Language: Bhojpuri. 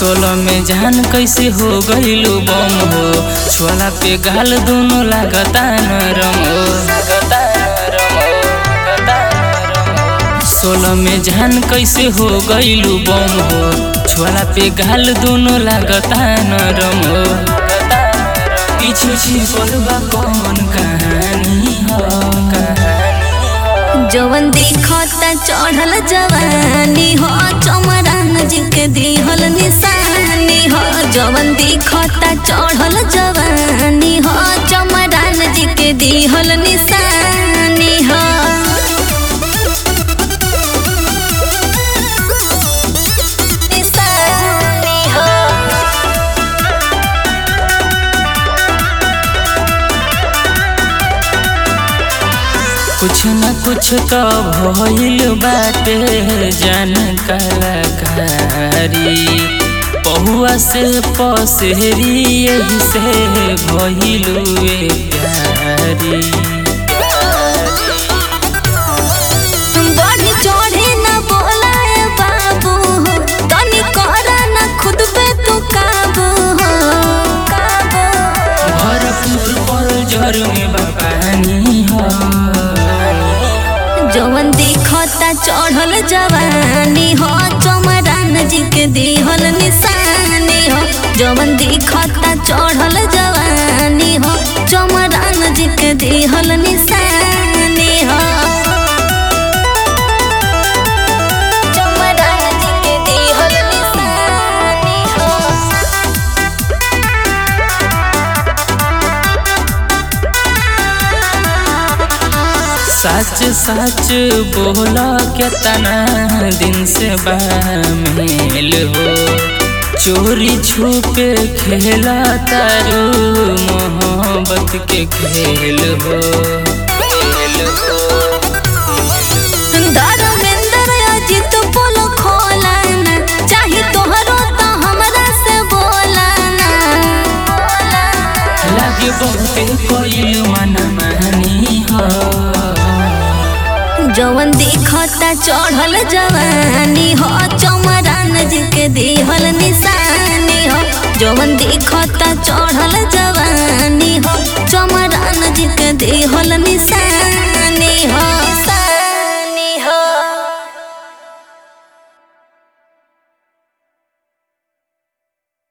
सोलह में जान कैसे हो गईलू बम हो छोला पे गाल दोनों लागता नरम हो सोलह में जान कैसे हो गईलू बम हो छोला पे गाल दोनों लागता नरम हो पीछे छिपल बा कौन कहानी हो जवन देखता चढ़ल जवानी हो चमरान जी के दिहल निशानी हो जवन देखता चढ़ल जवानी हो चमरान जी के दिहल निशानी हो निशानी हो कुछ न कुछ तो भइल बाटे जन कलाकारी पहुआ से पसेरी यही से भइलुए प्यारी बढ़ी चढ़े न बोलाए बाबू हो तनी करा न खुद पे तू काबू हो काबू भरपूर पर जर में बा पानी हो जवन देखता चढ़ल जवानी हो चमरान जी के दिहल निशानी हो जवन देखता चढ़ल जवानी हो चमरान जी के दिहल निशानी हो चमरान जी के दिहल निशानी हो सच सच बोला केतना दिन से बामेल हो चोरी छुपे खेला तारू मोहब्बत के खेल हो खेल हो धर्मेंद्र अजित बोलो खोलाना चाहे तोहरो तो हमरा से बोलाना लागे बहुते कोई मन मानी हो जवन देखता चढ़ल जवानी हो चमरान जी के दिहल निशानी हो जवन देखता चढ़ल जवानी हो चमरान जी के दिहल निशानी हो